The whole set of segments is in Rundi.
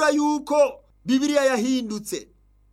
bisigura yuko bibiliya yahindutse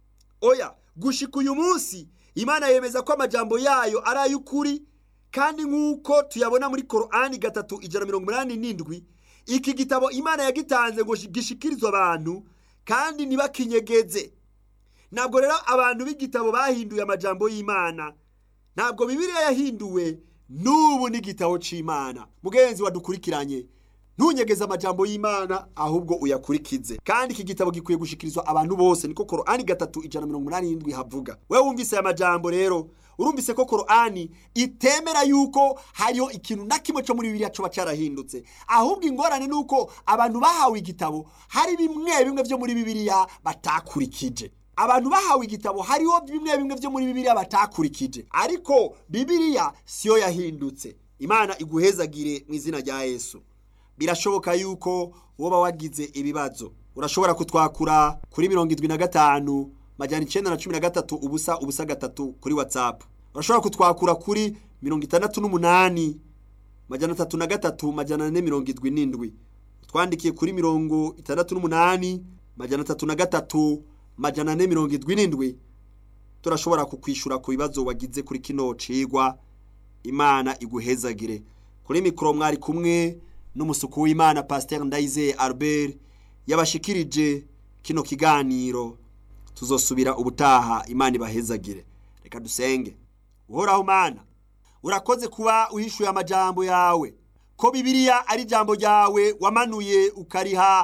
oya gushika uyu munsi imana yemeza ko amajambo yayo ari ay'ukuri kandi nk'uko tuyabona muri korani gatatu ijana mirongo inani n'indwi iki gitabo imana yagitanze ngo gishikirizwe abantu kandi ntibakinyegeze ntabwo rero abantu b'igitabo bahinduye amajambo y'imana ntabwo bibiliya yahinduwe n'ubu n'igitabo cy'imana mugenzi wadukurikiranye ntunyegeze amajambo y'imana ahubwo uyakurikize kandi iki gitabo gikwiye gushikirizwa abantu bose niko korani gatatu ijana mirongo inani n'indwi havuga wewe wumvise aya majambo rero urumvise ko korani itemera yuko hariho ikintu na kimwe cyo muri bibiliya coba carahindutse ahubwo ingorane ni uko abantu bahawe igitabo hari bimwe bimwe vyo muri bibiliya batakurikije abantu bahawe igitabo hariho bimwe bimwe vyo muri bibiliya batakurikije ariko bibiliya siyo yahindutse imana iguhezagire mu izina rya yesu birashoboka yuko woba wagize ibibazo urashobora kutwakura kuri mirongo indwi na gatanu majyana icyenda na cumi na gatatu ubusa ubusa gatatu kuri watsapu urashobora kutwakura kuri mirongo itandatu n'umunani majyana atatu na gatatu majyana ane mirongo indwi n'indwi twandikiye kuri mirongo itandatu n'umunani majyana atatu na gatatu majyana ane mirongo indwi n'indwi turashobora kukwishyura ku bibazo wagize kuri kino cigwa imana iguhezagire kuri mikoro mwari kumwe n'umusuku w'imana pasiteri ndayizeye albert yabashikirije kino kiganiro tuzosubira ubutaha imana ibahezagire reka dusenge uhoraho mana urakoze kuba uhishuye amajambo yawe ko bibiliya ari ijambo ryawe wamanuye ukariha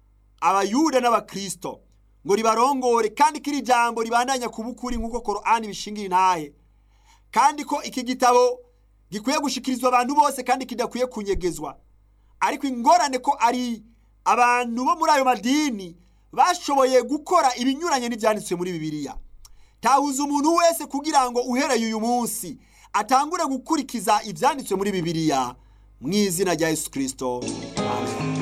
abayuda n'abakristo ngo ribarongore kandi ko iri jambo ribandanya kuba ukuri nk'uko korani bishingira intahe kandi ko iki gitabo gikwiye gushikirizwa abantu bose kandi kidakwiye kunyegezwa ariko ingorane ko ari abantu bo muri ayo madini bashoboye gukora ibinyuranye n'ibyanditswe muri bibiliya tahuza umuntu wese kugira ngo uhereye uyu munsi atangure gukurikiza ibyanditswe muri bibiliya mu izina rya yesu kirisito